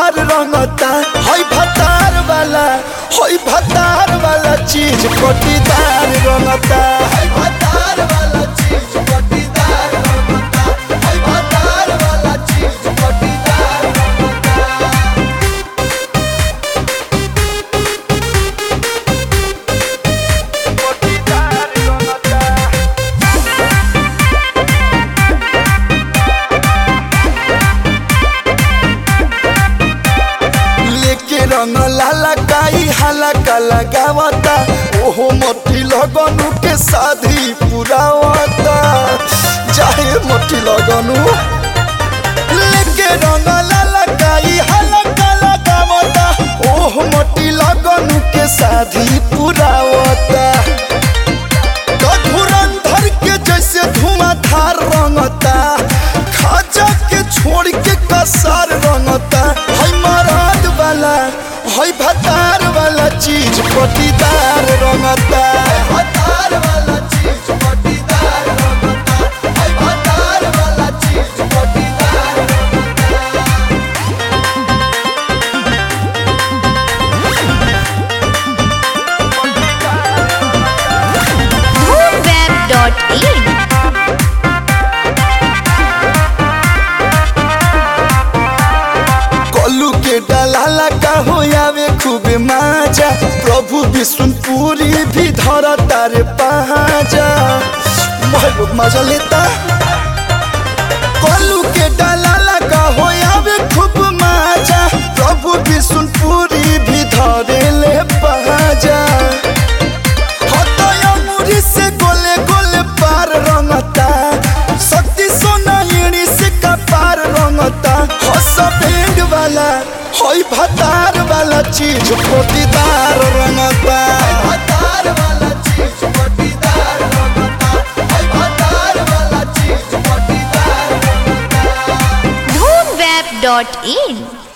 तोहार रंगता हई भतार वाला हई भतार वाला चीज पटीदार रंगता हई भतार वाला चीज पटीदार रंगता हई भतार वाला चीज पटीदार रंगता लेके रंग लाला काई हाला का लगावता ओहो मोटी लगनु के शादी पुरावता चाहे मोटी लगनु लेके रंग लाला काई हाला का लगावता ओहो मोटी लगनु के शादी पुरावता तो धुरंधर के जैसे धुआंधार रंगता खाजा के छोड़ के कसार रंगता हई मराद वाला हई भतार वाला चीज पटीदार रंगता भतार वाला चीज पटीदार रंगता हई भतार वाला चीज पटीदार रंगता moonweb.in कलू के डलाला का हो आवे खूब माजा प्रभु विष्णुपुरी भी धर तारे पहाजा महबूब मजा लेता कलू के डलाला का हो आवे खूब माजा प्रभु विष्णुपुरी भी धरे ले पहाजा हतया मुरी से गोले गोले पार रंगता शक्ति सोना एड़ी से कपार रंगता हस बैंड वाला हई भतार वाला चीज पोटीदार रंगता भतार वाला चीज पोटीदार रंगता हई भतार वाला चीज पोटीदार रंगता moonweb.in